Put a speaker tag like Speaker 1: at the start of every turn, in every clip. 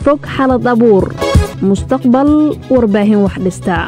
Speaker 1: fog xalad abuur mustaqbal warbaahin wax dhistaa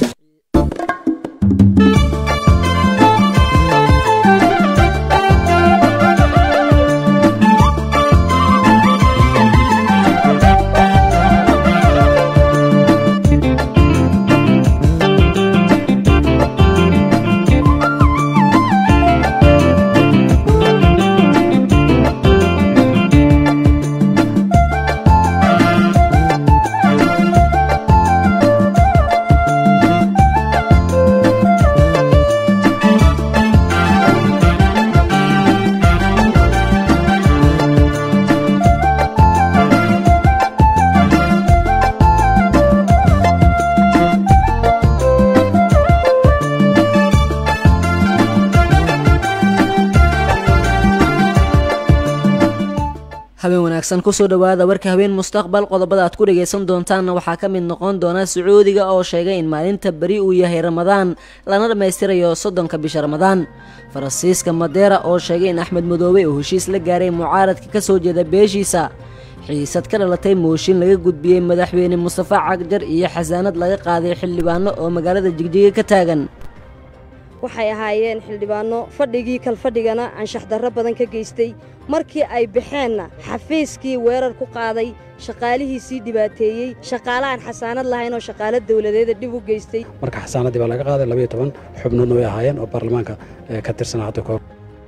Speaker 2: habeen wanaagsan kusoo dhowaada warka habeen mustaqbal qodobada aad ku dhagaysan doontaanna waxaa ka mid noqon doona sacuudiga oo sheegay in maalinta beri uu yahay ramadaan lana dhammaystirayo soddonka bisha ramadaan faransiiska madeera oo sheegay in axmed madoobe uu heshiis la gaaray mucaaradka ka soo jeeda beeshiisa xiisad ka dhalatay mooshin laga gudbiyey madaxweyne mustafa cagjar iyo xasaanad laga qaaday xildhibaano oo magaalada jigjiga ka taagan
Speaker 3: waxay ahaayeen xildhibaanno fadhigii kalfadhigana anshax darro badan ka geystay markii ay baxeenna xafiiskii weerar ku qaaday shaqaalihiisii dhibaateeyey shaqaale aan xasaanad lahayn oo shaqaalo dawladeeda dhib u geystay
Speaker 4: marka xasaanaddii baa laga qaaday labayo toban xubnoodna way ahaayeen oo baarlamaanka ka tirsanaa hadda kahor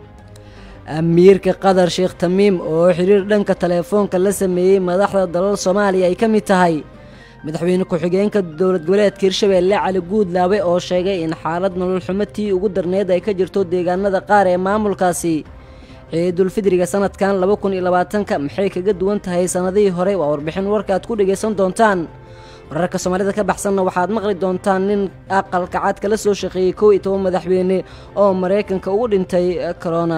Speaker 2: amiirka qatar sheekh tamiim oo xiriir dhanka teleefoonka la sameeyey madaxda dalal soomaaliya ay ka mid tahay madaxweyne ku-xigeenka dowlad goboleedka hirshabeelle cali guudlaabe oo sheegay in xaalad nolol xumo tii ugu darneed ay ka jirto deegaanada qaar ee maamulkaasi ciidulfidriga sanadkan laba kun iyo labaatanka maxay kaga duwan tahay sannadihii hore waa warbixin warka aad ku dhagaysan doontaan wararka soomaalida ka baxsanna waxaad maqli doontaan nin aqalka cad kala soo shaqeeyey kow iyo toban madaxweyne oo maraykanka ugu dhintay corona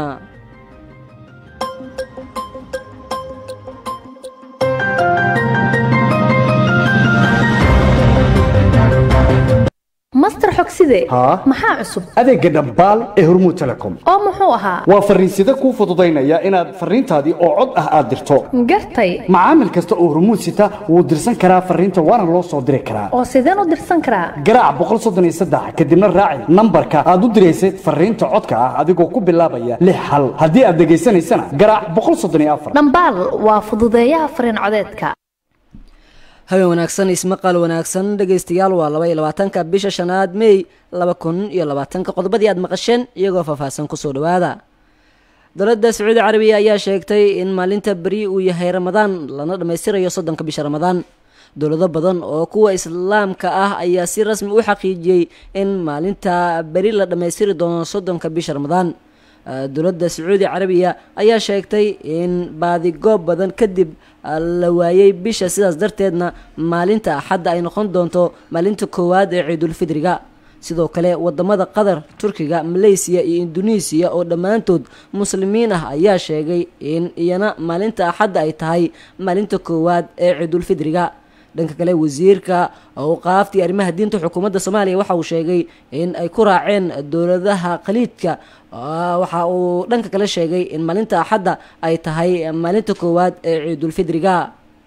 Speaker 5: master xogside
Speaker 6: haa
Speaker 5: maxaa cusub
Speaker 6: adeegga dhambaal ee hormuud telecom
Speaker 5: oo muxuu ahaa
Speaker 6: waa farriinsida kuu fududaynaya inaad farriintaadii oo cod ah aad dirto
Speaker 5: gartay
Speaker 6: macaamil kasta oo hormuud sita wuu dirsan karaa farriinta waana loo soo diri karaa
Speaker 5: oo sideen u dirsan karaa
Speaker 6: garaac boqol soddon iyo saddex kadibna raaci nambarka aad u diraysad farriinta codka ah adigoo ku bilaabaya lix hal haddii aad dhegaysanaysana garaac boqol soddon iyo afar
Speaker 5: dhambaal waa fududeeyaha fariin codeedka
Speaker 2: habeen wanaagsan ismaqal wanaagsan dhegaystayaal waa laba iyo labaatanka bisha shanaad mey laba kun iyo labaatanka qodobadii aad maqasheen iyagoo faahfaahsan kusoo dhowaada dowladda sacuudi carabiya ayaa sheegtay in maalinta beri uu yahay ramadaan lana dhammaystirayo soddonka bisha ramadaan dowlado badan oo kuwa islaamka ah ayaa si rasmi u xaqiijiyey in maalinta beri la dhammaystiri doono soddonka bisha ramadaan dowladda sacuudi carabiya ayaa sheegtay in baadigoob badan kadib la waayey bisha sidaas darteedna maalinta axadda ay noqon doonto maalinta koowaad ee ciidulfidriga sidoo kale wadamada qatar turkiga maleysiya iyo induneisiya oo dhammaantood muslimiin ah ayaa sheegay in iyana maalinta axadda ay tahay maalinta koowaad ee ciidulfidriga dhanka kale wasiirka awqaaftii arrimaha diinta xukuumadda soomaaliya waxa uu sheegay in ay ku raaceen dowladaha khaliidka waxa uu dhanka kale sheegay in maalinta axadda ay tahay maalinta koowaad ee ciidulfidriga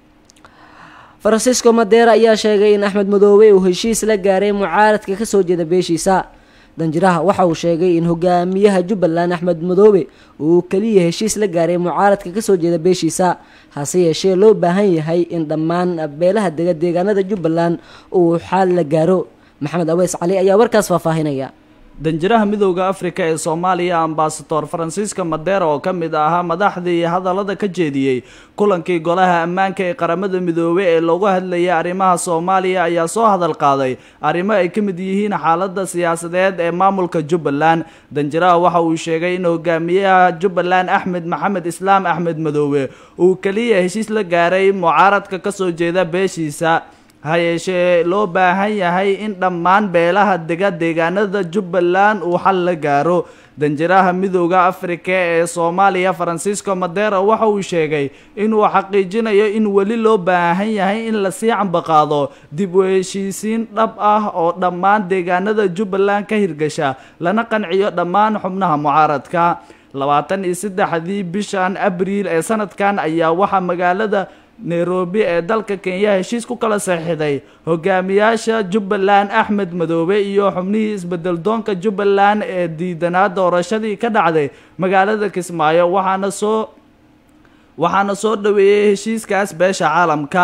Speaker 2: faransiisco madeera ayaa sheegay in axmed madoobe uu heshiis la gaaray mucaaradka kasoo jeeda beeshiisa danjiraha waxa uu sheegay in hogaamiyaha jubbaland axmed madoobe uu keliya heshiis la gaaray mucaaradka kasoo jeeda beeshiisa hase yeeshee loo baahan yahay in dhammaan beelaha dega deegaanada jubbaland uu xaal la gaaro maxamed aweys cali ayaa warkaas faahfaahinaya
Speaker 7: danjiraha midowda afrika ee soomaaliya ambasador faransiiska madeera oo ka mid ahaa madaxdii hadallada ka jeediyey kulankii golaha ammaanka ee qaramada midoobey ee loogu hadlayay arrimaha soomaaliya ayaa soo hadal qaaday arrimo ay ka mid yihiin xaaladda siyaasadeed ee maamulka jubbaland danjiraha waxa uu sheegay in hogaamiyaha jubbaland axmed maxamed islaam axmed madoobe uu keliya heshiis la gaaray mucaaradka kasoo jeeda beeshiisa ha yeeshee loo baahan yahay in dhammaan beelaha dega deegaanada jubbaland uu xal la gaaro danjiraha midowda afrika ee soomaaliya faransiisco madeera waxa uu sheegay inuu xaqiijinayo in weli loo baahan yahay in lasii cambaqaado dib u heshiisiin dhab ah oo dhammaan deegaanada jubbaland ka hirgasha lana qanciyo dhammaan xubnaha mucaaradka labaatan iyo saddexdii bishan abriil ee sanadkan ayaa waxaa magaalada nairobi ee dalka kenya heshiis ku kala saxiixday hogaamiyaasha jubbaland axmed madoobe iyo xubnihii isbedel doonka jubbaland ee diidanaa doorashadii ka dhacday magaalada kismaayo waxaana soo waxaana soo dhaweeyey heshiiskaas beesha caalamka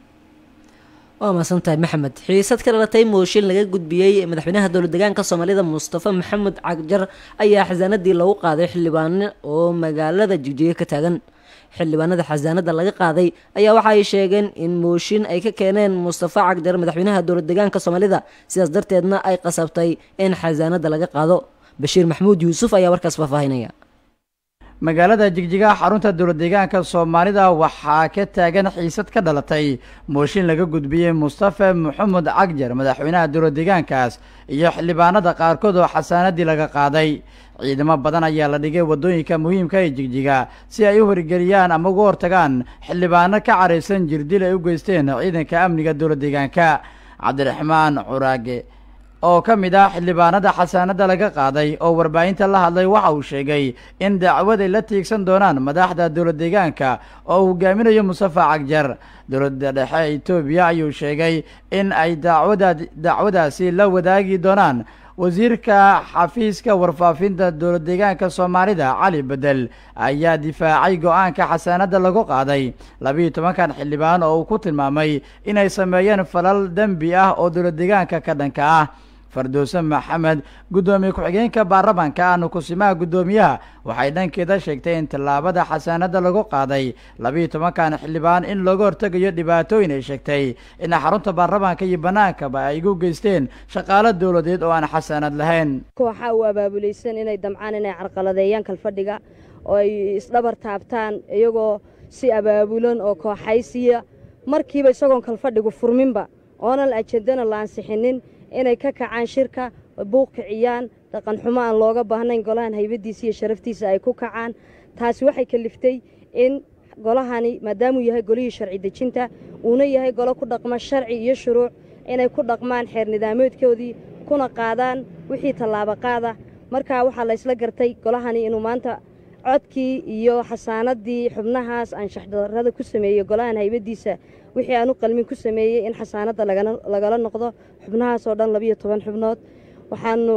Speaker 2: waa mahadsantahay maxamed xiisad ka dhalatay mooshin laga gudbiyey madaxweynaha dowlad deegaanka soomaalida mustafa maxamed cagjar ayaa xasaanadii lagu qaaday xildhibaano oo magaalada jigjiga ka taagan xildhibaanada xasaanada laga qaaday ayaa waxa ay sheegeen in mooshin ay ka keeneen mustafa cagjar madaxweynaha dowlad deegaanka soomaalida sidaas darteedna ay qasabtay in xasaanada laga qaado bashiir maxamuud yuusuf ayaa warkaas faahfaahinaya
Speaker 8: magaalada jigjigaha xarunta dowlad deegaanka soomaalida waxaa ka taagan xiisad ka dhalatay mooshin laga gudbiyey mustafa maxamed cagjar madaxweynaha dowlad deegaankaas iyo xildhibaanada qaarkood oo xasaanadii laga qaaday ciidamo badan ayaa la dhigay waddooyinka muhiimka ee jigjiga si ay u horgeliyaan ama uga hortagaan xildhibaano ka caraysan jirdil ay u geysteen ciidanka amniga dowlad deegaanka cabdiraxmaan curaage oo ka mid ah xildhibaanada xasaanada laga qaaday oo warbaahinta la hadlay waxa uu sheegay in dacwad ay la tiigsan doonaan madaxda dowlad deegaanka oo uu hogaaminayo mustafa cagjar dowladda dhexe etoobiya ayuu sheegay in ay dacwada dacwadaasi la wadaagi doonaan wasiirka xafiiska warfaafinta dowlad deegaanka soomaalida cali bedel ayaa difaacay go-aanka xasaanada lagu qaaday labiiyo tobankan xildhibaan oo uu ku tilmaamay inay sameeyeen falal dembi ah oo dowlad deegaanka ka dhanka ah fardowse maxamed guddoomiye ku-xigeenka baarlamaanka ahna kusimaha guddoomiyaha waxay dhankeeda sheegtay in tallaabada xasaanada lagu qaaday labiiyo tobankan xildhibaan in looga hortegayo dhibaatooyin ay sheegtay in xarunta baarlamaanka iyo bannaankaba ay igu geysteen shaqaalo dowladeed oo aan xasaanad lahayn
Speaker 3: kooxaa u abaabulaysan inay damcaan inay carqaladeeyaan kalfadhiga oo ay isdhabar taabtaan iyagoo si abaabulan oo kooxaysiya markiiba isagoon kalfadhigu furminba oonan ajendana la ansixinin inay ka kacaan shirka buuq kiciyaan dhaqan xumo aan looga baahnayn golahan haybadiisa iyo sharaftiisa ay ku kacaan taasi waxay kaliftay in golahani maadaamuu yahay golihii sharci dejinta uuna yahay golo ku dhaqma sharci iyo shuruuc inay ku dhaqmaan xeer nidaameedkoodii kuna qaadaan wixii tallaabo qaada markaa waxaa la ysla gartay golahani inuu maanta codkii iyo xasaanadii xubnahaas anshaxdarrada ku sameeyey golahan haybadiisa wixii aan u qalmin ku sameeyey in xasaanadda lagala noqdo xubnahaas oo dhan labiyo toban xubnood waxaanu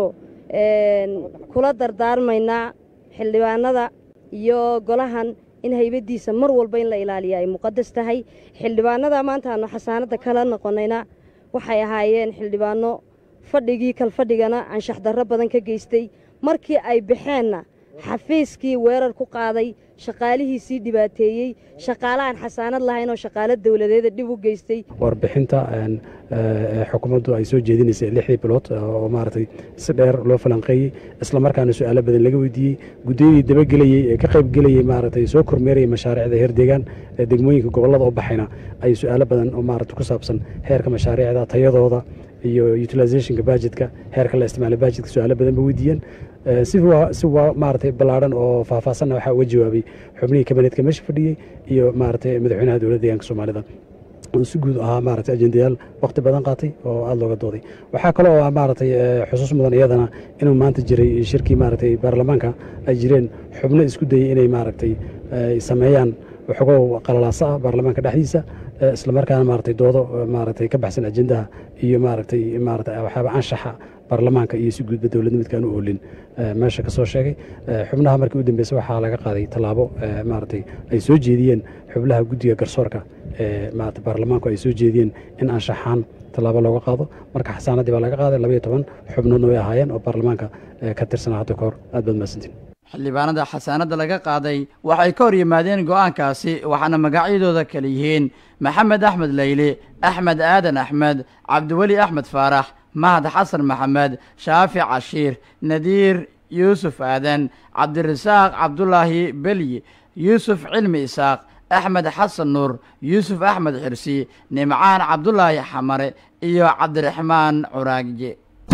Speaker 3: kula dardaarmaynaa xildhibaanada iyo golahan in haybadiisa mar walba in la ilaaliya ay muqadas tahay xildhibaanada maanta aanu xasaanadda kala noqonayna waxay ahaayeen xildhibaano fadhigii kalfadhigana anshaxdarro badan ka geystay markii ay baxeenna xafiiskii weerar ku qaaday shaqaalihiisii dhibaateeyey shaqaalahan xasaanad lahayn oo shaqaalo dowladeeda dhib u geystay
Speaker 4: warbixinta xukuumaddu ay soo jeedinaysay lixdii bilood oo maaragtay si dheer loo falanqeeyey isla markaana su-aalo badan laga weydiiyey guddiyadii dabagelayey ee ka qaybgelayey maaragtay soo kormeerayay mashaariicda heer deegaan ee degmooyinka gobollada u baxayna ay su-aalo badan oo maaragta ku saabsan heerka mashaariicda tayadooda iyo utilizationka bajetka heerka la isticmaala bajetka su-aalo badan ba weydiiyeen si si waa maaragtay ballaadhan oo faahfaahsanna waxaa uga jawaabay xubnihii kabineedka meesha fadhiyey iyo maaragtay madaxweynaha dowladda deegaanka soomaalida si guud ahaa maaragtay ajendayaal waqti badan qaatay oo aada looga dooday waxaa kaloo ah maaragtay xusuus mudan iyadana inuu maanta jiray shirkii maaragtay baarlamaanka ay jireen xubno isku dayey inay maaragtay sameeyaan waxoogow qalalaasa ah baarlamaanka dhexdiisa isla markaana maaragtay doodo maaragtay ka baxsan ajendaha iyo maaragtay maaragtay waxyaaba anshaxa baarlamaanka iyo si guudba dowladda midkaan u oolin meesha ka soo sheegay xubnaha markii u dambeysay waxaa laga qaaday tallaabo maaragtay ay soo jeediyeen xubnaha guddiga garsoorka ee maarata baarlamaanku ay soo jeediyeen in anshaxaan tallaabo looga qaado marka xasaanaddii baa laga qaaday labayo toban xubnoodna way ahaayeen oo baarlamaanka ka tirsanaa hadda ka hor aad baad mahadsantiin
Speaker 8: xildhibaanada xasaanadda laga qaaday waxay ka hor yimaadeen go-aankaasi waxaana magacyadooda kala yihiin maxamed axmed leyli axmed aadan axmed cabdiweli axmed faarax mahad xasan maxamed shaafi cashiir nadiir yuusuf aadan cabdirasaaq cabdulaahi belyi yuusuf cilmi isaaq axmed xasan nuur yuusuf axmed xirsi nimcaan cabdulaahi xamare iyo cabdiraxmaan curaagje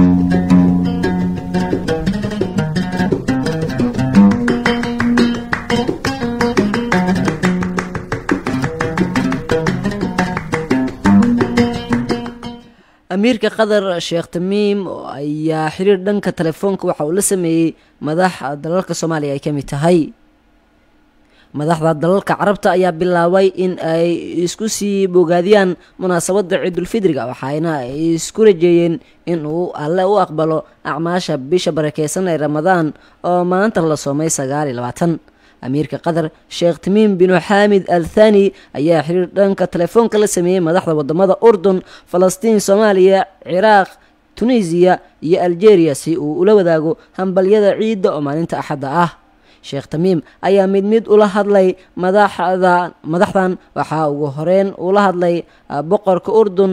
Speaker 2: amiirka qatar sheekh tamiim ayaa xiriir dhanka telefoonka waxa uu la sameeyey madax dalalka soomaaliya ay ka mid tahay madaxda dalalka carabta ayaa bilaabay in ay isku sii bogaadiyaan munaasabadda ciidulfidriga waxaana ay isku rajeeyeen in uu alle u aqbalo acmaasha bisha barakeysan ee ramadaan oo maanta la soomay sagaal iyo labaatan amiirka qatar sheekh timiim binu xaamid al thani ayaa xiriir dhanka telefoonka la sameeyey madaxda wadamada urdun falastiin soomaaliya ciraaq tunisiya iyo algeria si uu ula wadaago hambalyada ciidda oo maalinta axadda ah sheekh tamiim ayaa mid mid ula hadlay madaxda madaxdan waxaa ugu horeyn ula hadlay boqorka urdun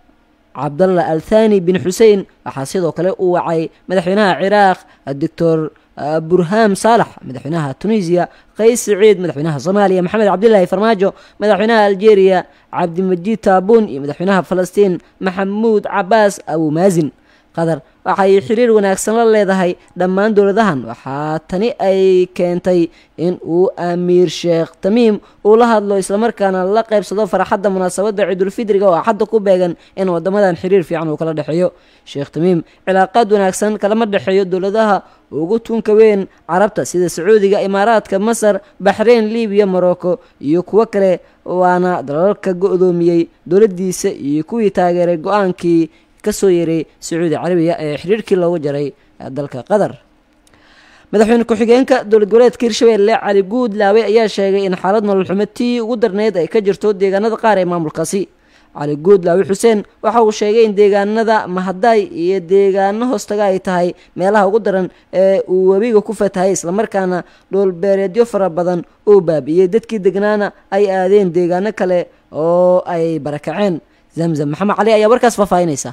Speaker 2: cabdalla al thani bin xusein waxaa sidoo kale uu wacay madaxweynaha ciraaq doctor burham saalax madaxweynaha tunisiya qays siciid madaxweynaha soomaaliya maxamed cabdilaahi farmaajo madaxweynaha algeria cabdimajiid taabuun iyo madaxweynaha falastiin maxamuud cabaas abumaazin qatar waxay xiriir wanaagsan la leedahay dhammaan dowladahan waxaa tani ay keentay in uu amiir sheekh tamiim uu la hadlo islamarkaana la qaybsado farxadda munaasabadda ciidulfidriga oo axadda ku beegan in wadamadan xiriir fiican uu kala dhexeeyo sheekh tamiim cilaaqaad wanaagsan kalama dhexeeyo dowladaha ugu tunka weyn carabta sida sacuudiga imaaraadka masar baxreyn libiya morocco iyo kuwo kale waana dalalka go-doomiyey dowladdiisa iyo kuwii taageeray go-aankii kasoo yeeray sacuudi carabiya ee xiriirkii loogu jaray dalka qatar madaxweyne ku-xigeenka dowlad goboleedka hirshabelle cali guud laawe ayaa sheegay in xaalad nolol xumo tii ugu darneyd ay ka jirto deegaanada qaar ee maamulkaasi cali guud laawe xuseen waxa uu sheegay in deegaanada mahadaay iyo deegaano hoostaga ay tahay meelaha ugu daran ee uu webiga ku fatahay islamarkaana dhoolbeereedyo fara badan uu baabi'iyey dadkii degnaana ay aadeen deegaano kale oo ay barakaceen zamzam maxamed cali ayaa warkaas faahfaahinaysa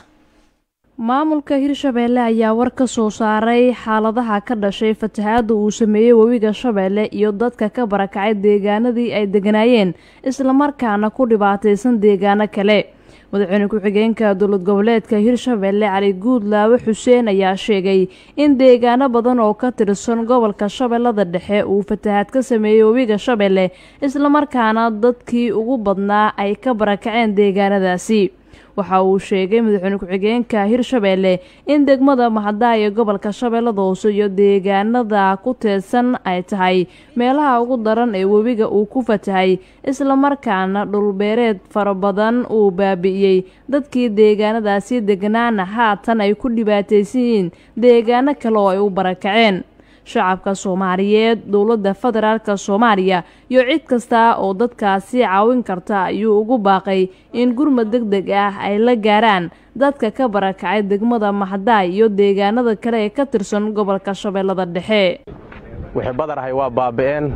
Speaker 1: maamulka hirshabeelle ayaa war ka soo saaray xaaladaha ka dhashay fatahaadda uu sameeyey webiga shabeelle iyo dadka ka barakacay deegaanadii ay deganaayeen islamarkaana ku dhibaataysan deegaano kale madaxweyne ku-xigeenka dowlad goboleedka hirshabeelle cali guudlaawe xuseen ayaa sheegay in deegaano badan oo ka tirsan gobolka shabeellada dhexe uu fatahaad ka sameeyey webiga shabeelle islamarkaana dadkii ugu badnaa ay ka barakaceen deegaanadaasi waxa uu sheegay madaxweyne ku-xigeenka hirshabeelle in degmada mahadaha ee gobolka shabeellada hoose iyo deegaanada ku teedsan ay tahay meelaha ugu daran ee webiga uu ku fatahay islamarkaana dhulbeereed fara badan uu baabi'iyey dadkii deegaanadaasi degnaana haatan ay ku dhibaataysan yihiin deegaano kale oo ay u barakaceen shacabka soomaaliyeed dowladda federaalk soomaaliya iyo cid kasta oo dadkaasi caawin karta ayuu ugu baaqay in gurmad deg deg ah ay la gaaraan dadka ka barakacay degmada maxdaay iyo deegaanada kale ee ka tirsan gobolka shabeellada dhexe
Speaker 9: wixii badarahay waa baaba'een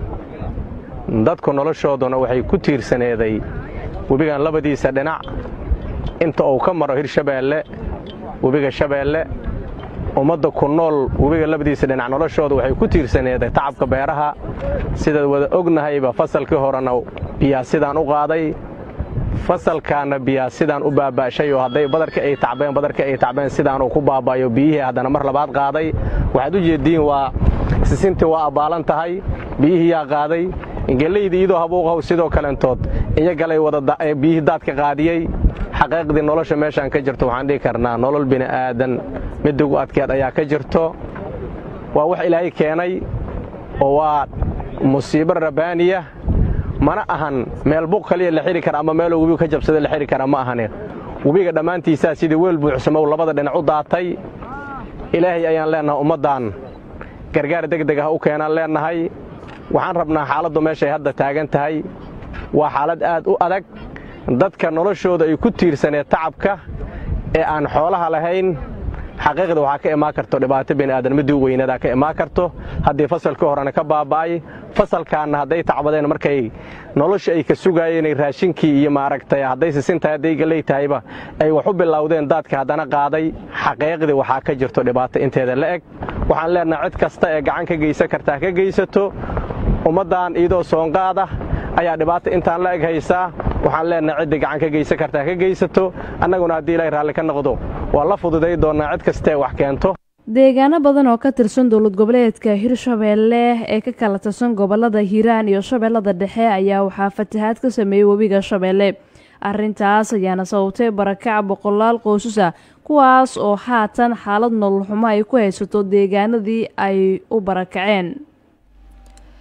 Speaker 9: dadku noloshooduna waxay ku tiirsaneeday webigan labadiisa dhinac inta uu ka maro hirshabeelle webiga shabeelle ummadda ku nool webiga labadiisa dhinac noloshooda waxay ku tiirsaneeday tacabka beeraha sidaad wada ognahayba fasalkii horena biyaa sidaan u qaaday fasalkaana biyaa sidaan u baaba'shay oo hadday badarka ay tacbeen badarka ay tacbeen sidaanuu ku baaba'yo biyihii haddana mar labaad qaaday waxaad u jeeddiin waa sisintii waa abbaalan tahay biyihii yaa qaaday ingelaydii iyadoo habuuqahow sidoo kalentood iyagalay wada biyihii daadka qaadiyey xaqiiqdii nolosha meeshaan ka jirto waxaan dhihi karnaa nolol bini'aadan midda ugu adkeed ayaa ka jirto waa wax ilaahay keenay oo waa musiibo rabbaaniya mana ahan meel buq kaliya la xidhi kara ama meeloo webiga ka jabsada la xidhi kara ma ahane webiga dhammaantiisaa sidii weel buuxsamow labada dhinac u daatay ilaahay ayaan leennahay ummaddan gargaar degdeg ah u keenaan leennahay waxaan rabnaa xaaladdu meeshay hadda taagan tahay waa xaalad aad u adag dadka noloshooda ay ku tiirsaneed tacabka ee aan xoolaha lahayn xaqiiqda waxaa ka imaan karto dhibaato bini'aadan middii u weynadaa ka imaan karto haddii fasalkii horena ka baaba'ay fasalkaanna hadday tacbadeen markay nolosha ay ka sugaayeenay raashinkii iyo maaragtay hadday sisintahay hadday galley tahayba ay wax u bilowdeen daadka haddana qaaday xaqiiqdii waxaa ka jirto dhibaato inteeda la eg waxaan leennahay cid kasta ee gacan ka geysan kartaa ka geysato ummaddan iyadoo soonqaada ayaa dhibaata intaan la eg haysaa waxaan leennahay ciddii gacan ka geysan kartaa ka geysato annaguna haddii ilaahay raalli ka noqdo waa la fududay doonnaa cid kastaee wax keento
Speaker 1: deegaano badan oo ka tirsan dowlad goboleedka hirshabeelle ee ka kala tirsan gobolada hiiraan iyo shabeellada dhexe ayaa waxaa fatahaad ka sameeyey webiga shabeelle arrintaas ayaana sababtay barakac boqolaal qoysasa kuwaas oo haatan xaalad nolol xumo ay ku haysato deegaanadii ay u barakaceen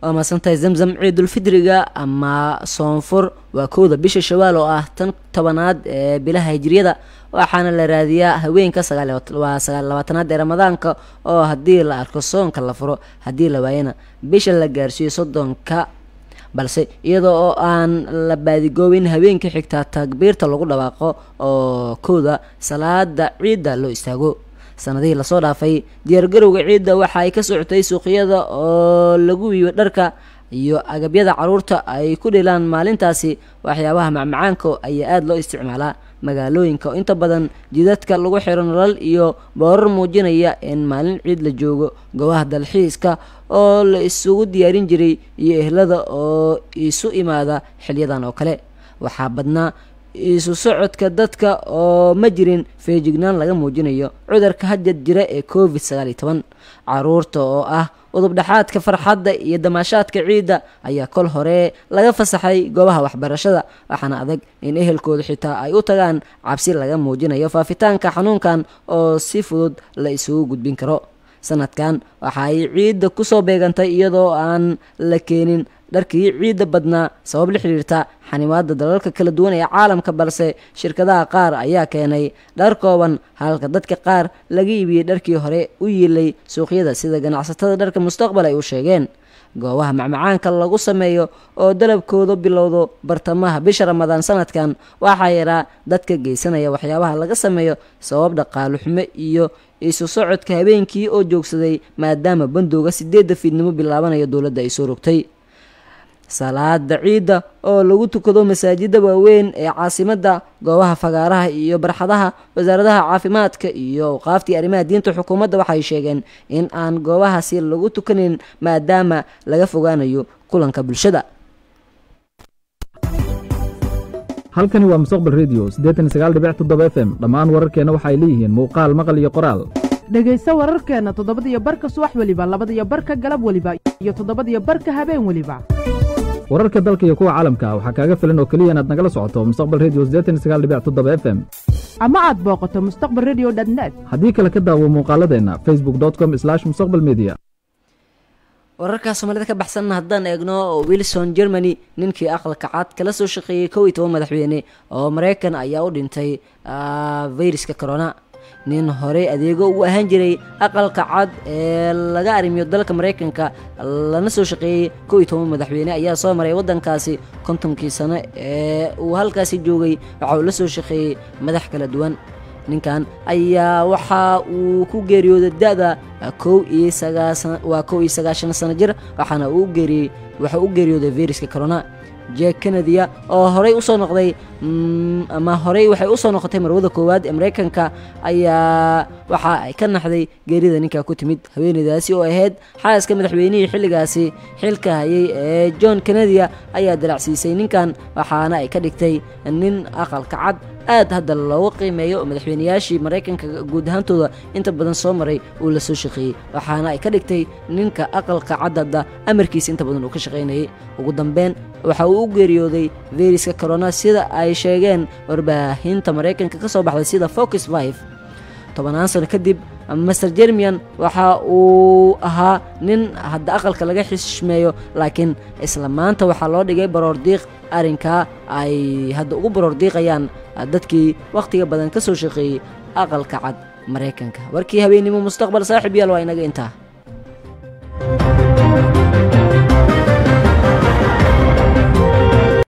Speaker 2: waa maasantahay zamzam ciidulfidriga ama soonfur waa kowda bisha shawaal oo ah tan tobanaad ee bilaha hijriyada waxaana la raadiyaa haweenka waa sagaal labaatanaad ee ramadaanka oo haddii la arko soonka la furo haddii la waayana bisha la gaarsiiyo soddonka balse iyada oo aan la baadigoobin haweenka xigtaa takbiirta lagu dhawaaqo oo kowda salaada ciidda loo istaago sanadihii lasoo dhaafay diyaargarowga ciidda waxa ay ka socotay suuqyada oo lagu wiibo dharka iyo agabyada caruurta ay ku dhilaan maalintaasi waxyaabaha macmacaanka ayaa aada loo isticmaalaa magaalooyinka oo inta badan jidadka lagu xiro nolol iyo boorar muujinaya in maalin ciid la joogo goobaha dalxiiska oo la isugu diyaarin jiray iyo ehlada oo isu imaada xilyadan oo kale waxaa badnaa isu socodka dadka oo ma jirin feejignaan laga muujinayo cudurka hadjad jira ee covid sagaal iyo toban caruurta oo ah udub dhexaadka farxadda iyo damaashaadka ciidda ayaa kol hore laga fasaxay goobaha waxbarashada waxaana adag in ehelkooda xitaa ay u tagaan cabsi laga muujinayo faafitaanka xanuunkan oo si fudud la isugu gudbin karo sanadkan waxa ay ciidda kusoo beegantay iyadoo aan la keenin dharkii ciidda badnaa sabab la xidhiirta xanimaada dalalka kala duwan ee caalamka balse shirkadaha qaar ayaa keenay dhar kooban halka dadka qaar laga iibiyey dharkii hore u yiilay suuqyada sida ganacsatada dharka mustaqbal ay u sheegeen goobaha macmacaanka lagu sameeyo oo dalabkooda bilowdo bartamaha bisha ramadaan sanadkan waxaa yaraa dadka geysanaya waxyaabaha laga sameeyo sabab dhaqaalo xumo iyo isu socodka habeenkii oo joogsaday maadaama bandowga sideedda fiidnimo bilaabanayo dowladda ay soo rogtay salaada ciidda oo lagu tukado masaajida waaweyn ee caasimadda goobaha fagaaraha iyo barxadaha wasaaradaha caafimaadka iyo awqaaftii arrimaha diinta xukuumadda waxay sheegeen in aan goobahaasi lagu tukanin maadaama laga fogaanayo kulanka bulshada
Speaker 10: halkani waa mustaqbal redio siddeetan iyo sagaal dhibic toddoba f m dhammaan wararkeenna waxay leeyihiin muuqaal maqal iyo qoraal
Speaker 11: dhegayso wararkeenna toddobadiyo barka subax weliba labadiyo barka galab weliba iyo toddobadiyo barka habeen weliba
Speaker 10: wararka dalka iyo kuwa caalamka waxaa kaaga filan oo keliya inaad nagala socoto mustaqbal redio siddeetan iyo sagaal dhibic toddoba f m
Speaker 11: ama aad booqato mustaqbal redio dnet
Speaker 10: haddii kale ka daawo muuqaaladeenna facebook com mustaqbal media
Speaker 2: wararka soomaalida ka baxsanna haddaan eegno wilson germany ninkii aqalka cad kala soo shaqeeyey kow iyo toban madaxweyne oo maraykan ayaa u dhintay fayruska corona nin horey adeego u ahaan jiray aqalka cad ee laga arrimiyo dalka maraykanka lana soo shaqeeyey kow iyo toban madaxweyne ayaa soo maray waddankaasi kontonkii sano ee uu halkaasi joogay waxa uu la soo shaqeeyey madax kala duwan ninkan ayaa waxa uu ku geeriyooday da-da kow iyo sagaasan waa kow iyo sagaashan sano jir waxaana uu geeriyey waxa u geeriyooday viruska corona jek kennedya oo horey usoo noqday ama horey waxay usoo noqotay marwada koowaad ee maraykanka ayaa waxa ay ka naxday geerida ninkaa ku timid haweeneydaasi oo ahayd xaaska madaxweynihii xilligaasi xilka hayay ee john kennedya ayaa dalacsiisay ninkan waxaana ay ka dhigtay nin aqalka cad aad hadda loogu qiimeeyo oo madaxweyneyaashii maraykanka guud ahaantooda inta badan soo maray uu la soo shaqeeyey waxaana ay ka dhigtay ninka aqalka caddada amarkiisa inta badan uu ka shaqaynayay ugu dambeyn waxa uu u geeriyooday viruska corona sida ay sheegeen warbaahinta maraykanka ka soo baxday sida focus life tobanaan sano kadib master jermian waxa uu ahaa nin hadda aqalka laga xishmeeyo laakiin isla maanta waxaa loo dhigay baroordiiq arrinkaa ay hadda ugu baroordiiqayaan dadkii wakhtiga badan ka soo shaqeeyey aqalka cad maraykanka warkii habeennimo mustaqbal saaxib yaal waa inaga intaa